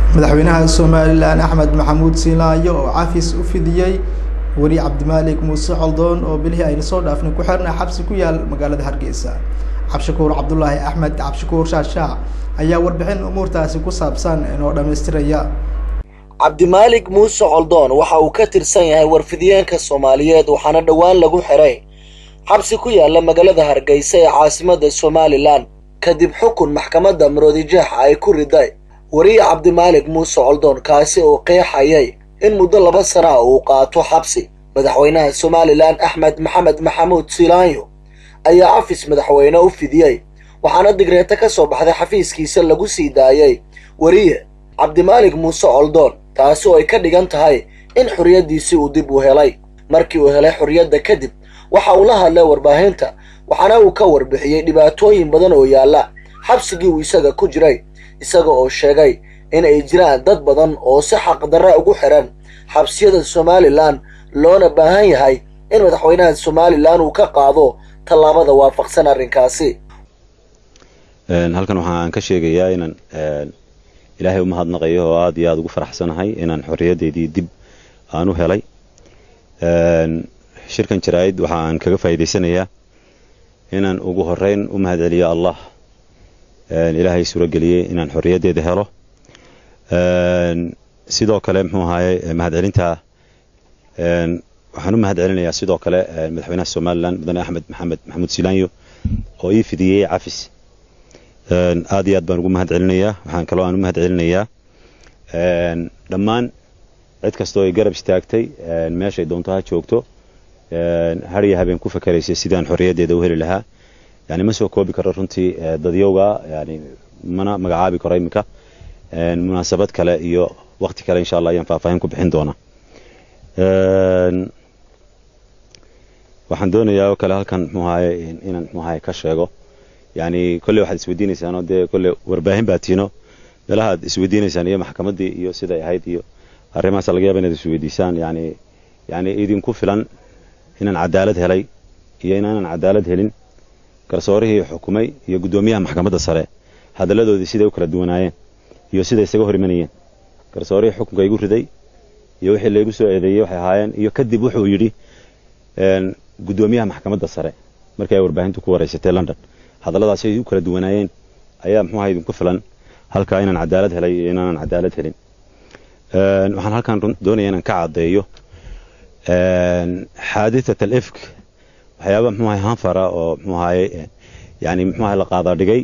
madaxweynaha somalilan axmed maxamuud siinaayo oo cafis u fidiyey weri cabdimaalik muuse coldoon oo bilihii ayna soo dhaafnay ku xirna xabsi ku yaal magaalada hargeysa cabshakuur cabdulaahi axmed cabshakuur shaashaac ayaa warbixin umuurtaasi ku saabsan inoo dhammaystiraya cabdimaalik muuse coldoon waxa uu ka tirsan yahay warfidiyeenka soomaaliyeed waxaana dhowaan lagu xiray xabsi ku yaala magaalada hargeysa ee caasimada somalilan kadib xukun maxkamadda maroodijeex ay ku riday weriye cabdimaalik muuse coldoon kaasi oo qeexayay in muddo laba sana ah uu qaato xabsi madaxweynaha somalilan axmed maxamed maxamuud silaanyo ayaa cafis madaxweyne u fidiyey waxaana digreeto ka soo baxday xafiiskiisa lagu sii daayey weriye cabdimaalik muuse coldoon taasi oo ay ka dhigan tahay in xorriyaddiisii uu dib u helay markii uu helay xorriyadda kadib waxa uu la hadlay warbaahinta waxaana uu ka warbixiyey dhibaatooyin badan oo yaalla xabsigii uu isaga ku jiray isaga oo sheegay in ay jiraan dad badan oo si xaqdarra ugu xiran xabsiyada somalilan loona baahan yahay in madaxweynaha somalilan uu ka qaado tallaabada waafaqsan arrinkaasi halkan waxaan ka sheegayaa inaan ilaahay u mahadnaqayo oo aad iyo aada ugu faraxsanahay inaan xorriyaddeydii dib aan u helay shirkan jaraa'id waxa aan kaga faa'iidaysanayaa inaan ugu horreyn u mahadceliyo allah ilaahay suurageliyey inaan xorriyaddeeda helo sidoo kale muxuu ahaaye mahadcelinta waxaan u mahadcelinayaa sidoo kale madaxweynaha somalilan mudane axmed maxamed maxamuud silaanyo oo ii fidiyey cafis aad iyo aad baan ugu mahad celinayaa waxaan kaloo aan u mahad celinayaa dhammaan cid kastoo ay garab istaagtay meeshay doonto ha joogto har iyo habeen ku fakeraysay sidaan xorriyaddeeda u heli lahaa yani ma soo koobi karo runtii dadyowga yani mana magacaabi karo iminka munaasabad kale iyo wakti kale insha allah ayaan faahfaahin ku bixin doonaa waxaan doonayaa oo kale halkan muxuu ahaye inaan muxuu ahaye ka sheego yani kolley waxaad isweydiinaysaanoo dee kolley warbaahin baa tiino meelaha ad isweydiinaysaan iyo maxkamaddii iyo siday ahayd iyo arrimahaasa laga yaaba inaad isweydiisaan yani yani idinku filan inaan cadaalad helay iyo inaanan cadaalad helin garsoorihii xukumay iyo guddoomiyaha maxkamadda sare hadalladoodii siday u kala duwanaayeen iyo siday isaga hor imanayeen garsoorihii xukunka igu riday iyo wixii laygu soo eedeeyey waxay ahaayeen iyo kadib wuxuu yidhi guddoomiyaha maxkamadda sare markii ay warbaahintu ku waraysatay london hadalladaas ay u kala duwanaayeen ayaa muxuu aha idinku filan halkaa inaan cadaalad helay iyo inaanan cadaalad helin waxaan halkan doonaya inaan ka caddeeyo xaaditat al ifk waxyaaba muxuu ahay hanfara oo muxuu ahaye yani muxuu ahay la qaada dhigay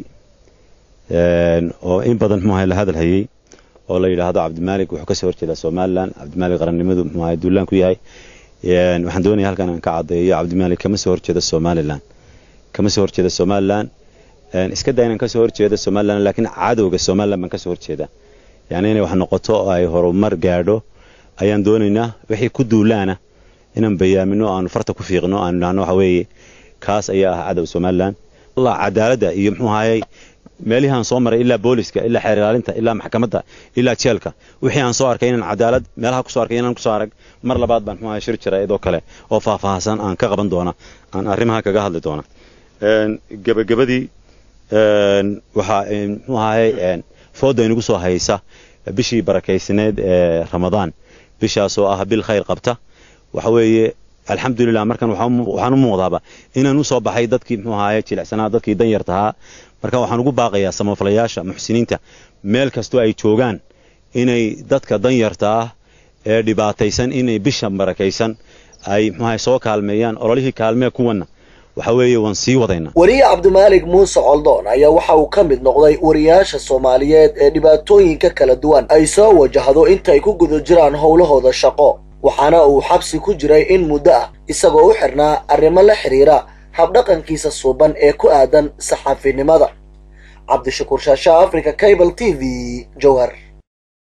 oo in badan muxuu ahay la hadal hayey oo la yidhaahdo cabdimaalik wuxuu kasoo horjeedaa somalilan cabdimaalik qarannimadu muxuu ahay duulaan ku yahay waxaan doonaya halkan aan ka caddeeyo cabdimaalik kama soo horjeeda somalilan kama soo horjeeda somalilan iska daa inaan kasoo horjeeda somalilan laakiin cadowga somalilan baan kasoo horjeeda yani inay wax noqoto oo ay horumar gaadho ayaan doonaynaa wixii ku duulaana inaan bayaamino aanu farta ku fiiqno aanu idhahno waxa weeye kaas ayaa ah cadow somalilan allah cadaaladda iyo muxuu ahayey meelihii aan soo maray ilaa booliska ilaa xeer ilaalinta ilaa maxkamadda ilaa jeelka wixii aan soo arkay inaan cadaalad meelaha kusoo arkay inaan kusoo arag mar labaad baan muxuu ahay shir jira idoo kale oo faahfaahsan aan ka qaban doona aan arrimaha kaga hadli doona gebagabadii waxaa muxuu ahay fooda inagu soo haysa bishii barakaysneed ee ramadaan bishaasoo ah bil khayr qabta waxa weeye alxamdulilah markan waxaan u muuqdaaba inaan u soo baxay dadkii muxuu ahaye jilicsanaa dadkii danyartahaa marka waxaan ugu baaqayaa samafalayaasha muxsiniinta meel kastoo ay joogaan inay dadka danyarta ah ee dhibaataysan inay bisha barakaysan ay muxuu ahaye soo kaalmeeyaan ololihii kaalmee kuwanna waxa weeye waan sii wadaynaa weriye cabdimaalik muuse coldoon ayaa waxa uu ka mid noqday wariyaasha soomaaliyeed ee dhibaatooyinka kala duwan ay soo wajahdo intaay ku guda jiraan howlahooda shaqo waxaana uu xabsi ku jiray in muddo ah isagoo u xidhnaa arrimo la xidhiira habdhaqankiisa suuban ee ku aadan saxaafinimada cabdishakuur shaasha africa cable t v jowhar